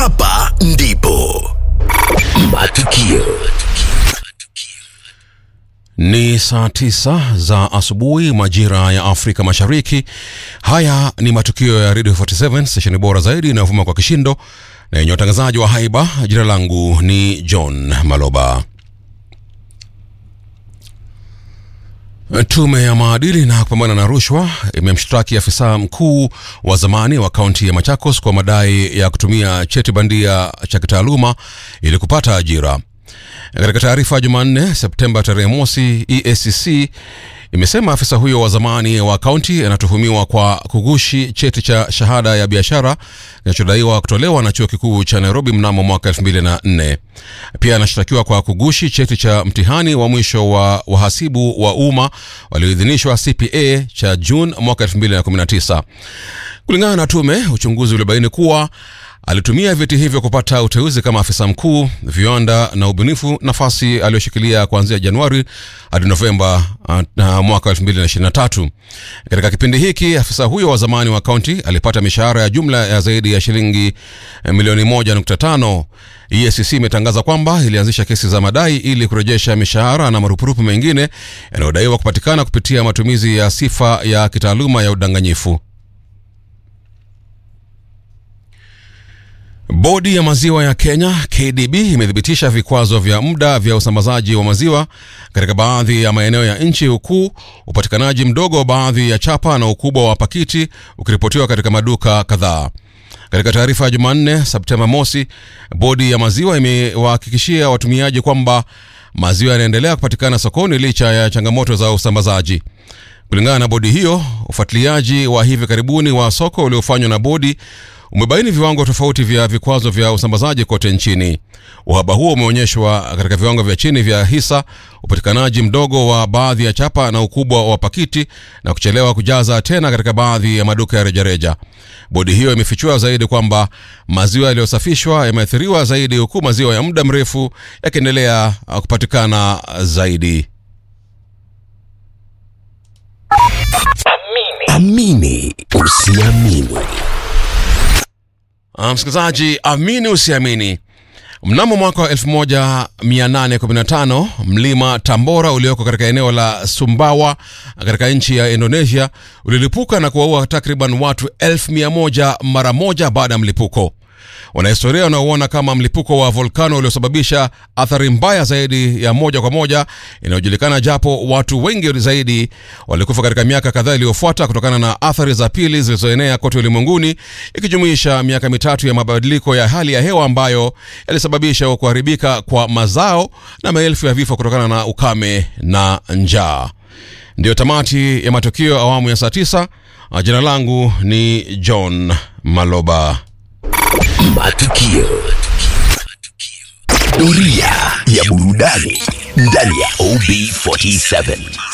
Hapa ndipo matukio Ni saa tisa za asubuhi majira ya Afrika Mashariki. Haya ni matukio ya Radio 47 stesheni bora zaidi inayovuma kwa kishindo na yenye watangazaji wa haiba. Jina langu ni John Maloba. Tume ya maadili na kupambana na rushwa imemshtaki afisa mkuu wa zamani wa kaunti ya Machakos kwa madai ya kutumia cheti bandia cha kitaaluma ili kupata ajira. Katika taarifa ya Jumanne Septemba tarehe mosi, EACC imesema afisa huyo wa zamani wa kaunti anatuhumiwa kwa kugushi cheti cha shahada ya biashara kinachodaiwa kutolewa na chuo kikuu cha Nairobi mnamo mwaka 2004. Pia anashtakiwa kwa kugushi cheti cha mtihani wa mwisho wa wahasibu wa umma walioidhinishwa CPA cha Juni mwaka 2019. Kulingana na tume, uchunguzi ulibaini kuwa alitumia vyeti hivyo kupata uteuzi kama afisa mkuu viwanda na ubunifu, nafasi aliyoshikilia kuanzia Januari hadi Novemba uh, mwaka 2023. Katika kipindi hiki afisa huyo wa zamani wa kaunti alipata mishahara ya jumla ya zaidi ya shilingi milioni 1.5. EACC imetangaza kwamba ilianzisha kesi za madai ili kurejesha mishahara na marupurupu mengine yanayodaiwa kupatikana kupitia matumizi ya sifa ya kitaaluma ya udanganyifu. Bodi ya maziwa ya Kenya KDB imethibitisha vikwazo vya muda vya usambazaji wa maziwa katika baadhi ya maeneo ya nchi huku upatikanaji mdogo wa baadhi ya chapa na ukubwa wa pakiti ukiripotiwa katika maduka kadhaa. Katika taarifa ya Jumanne Septemba mosi, bodi ya maziwa imewahakikishia watumiaji kwamba maziwa yanaendelea kupatikana sokoni licha ya changamoto za usambazaji. Kulingana na bodi hiyo, ufuatiliaji wa hivi karibuni wa soko uliofanywa na bodi umebaini viwango tofauti vya vikwazo vya usambazaji kote nchini. Uhaba huo umeonyeshwa katika viwango vya chini vya hisa, upatikanaji mdogo wa baadhi ya chapa na ukubwa wa pakiti, na kuchelewa kujaza tena katika baadhi ya maduka ya rejareja. Bodi hiyo imefichua zaidi kwamba maziwa yaliyosafishwa yameathiriwa zaidi, huku maziwa ya muda mrefu yakiendelea kupatikana zaidi. amini usiamini Uh, msikilizaji, amini usiamini, mnamo mwaka wa 1815 mlima Tambora ulioko katika eneo la Sumbawa katika nchi ya Indonesia ulilipuka na kuwaua takriban watu elfu mia moja mara moja baada ya mlipuko. Wanahistoria wanaoona kama mlipuko wa volkano uliosababisha athari mbaya zaidi ya moja kwa moja inayojulikana, japo watu wengi zaidi walikufa katika miaka kadhaa iliyofuata kutokana na athari za pili zilizoenea kote ulimwenguni, ikijumuisha miaka mitatu ya mabadiliko ya hali ya hewa ambayo yalisababisha kuharibika kwa mazao na maelfu ya vifo kutokana na ukame na njaa. Ndiyo tamati ya matukio awamu ya saa tisa. Jina langu ni John Maloba. matukio doria ya burudani ndani ya OB47